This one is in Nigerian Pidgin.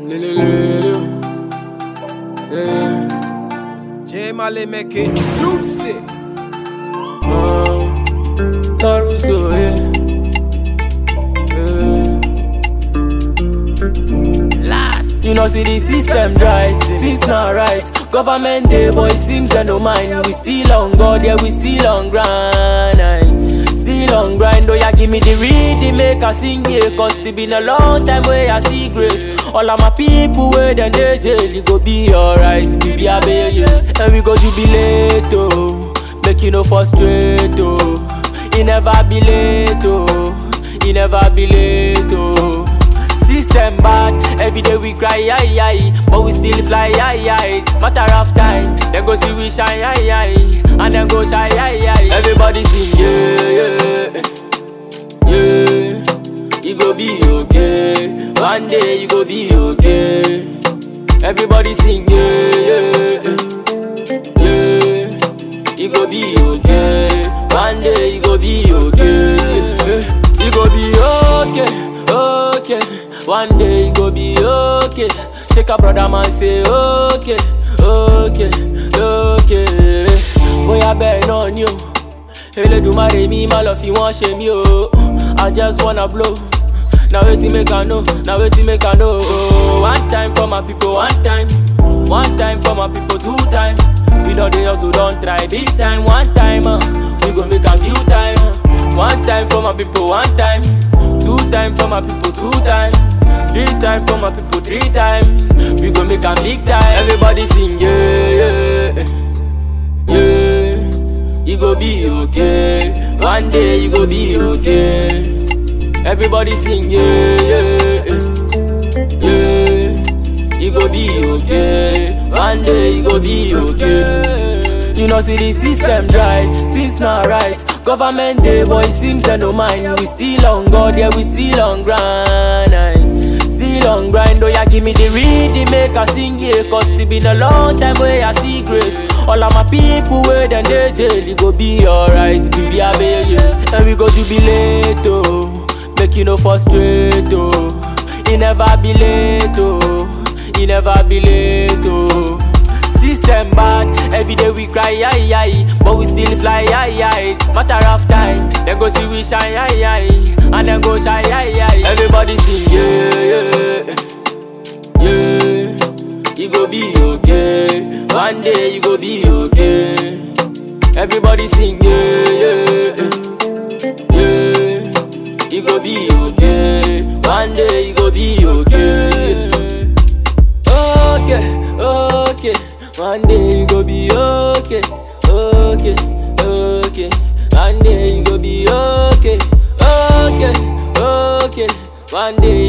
Lelelele. Yeah. J Mali make it juicy. Uh, Caruso, yeah. Yeah. Last. You know, see the system right, things not right. Government day, boy, seems they no mind. We still on God, yeah, we still on grind. aye. Still on grind, oh yeah, give me the rhythm, make I sing yeah. Cause it been a long time where I see grace. All of my people where then they jail, it go be alright, baby, I bail you. And we go jubilate, oh, make you no frustrate, oh. It never be late, oh, it never be late, oh. System bad, every day we cry, aye, aye, but we still fly, aye, aye. Matter of time, they go see we shine, aye, aye, and then go shy, aye, aye. Everybody sing, yeah, yeah, yeah. You go be okay, one day you go be okay. Everybody sing, yeah, yeah, yeah. You go be okay, one day you go be okay. You go be okay, okay. One day you go be okay. Shake a brother man say okay, okay, okay. Bóyá bẹ́ẹ̀ náà ni o. Elédùmarè mi má lọ fi wọ́n ṣe mí o. I just wanna blow. Na wetin make I know, na wetin make I know. Oh, one time for my people, one time. One time for my people, two time. We don dey hustle, don try big time. One time, uh, we gon make am few time. uh. One time for my people, one time. Two time for my people, two time. Three time for my people, three time. We gon make am big time. Everybody sing, yeah, yeah, yeah. You go be okay. One day you go be okay. Everybody sing, yeah, yeah, yeah. You go be okay. One day you go be okay. You know, see the system right, things not right. Government day, boy, seems they no mind. We still on God, yeah, we still on grind. aye. Still on grind, oh yeah, give me the rhythm, make I sing yeah. Cause it been a long time where I see grace. All of my people where then they jail, it go be alright, baby, I bail you. And we go jubilate, oh, make you no frustrate, oh. It never be late, oh, it never be late, oh. System bad, every day we cry, aye, aye, but we still fly, aye, aye. Matter of time, they go see we shine, aye, aye, and then go shy, aye, aye. Everybody sing, yeah, yeah, yeah. You go be okay, one day you go be okay. Everybody sing, yeah, yeah, yeah. You go be okay, one day you go be okay. Okay, okay. One day you go be okay, okay, okay. One day you go be okay, okay, okay. One day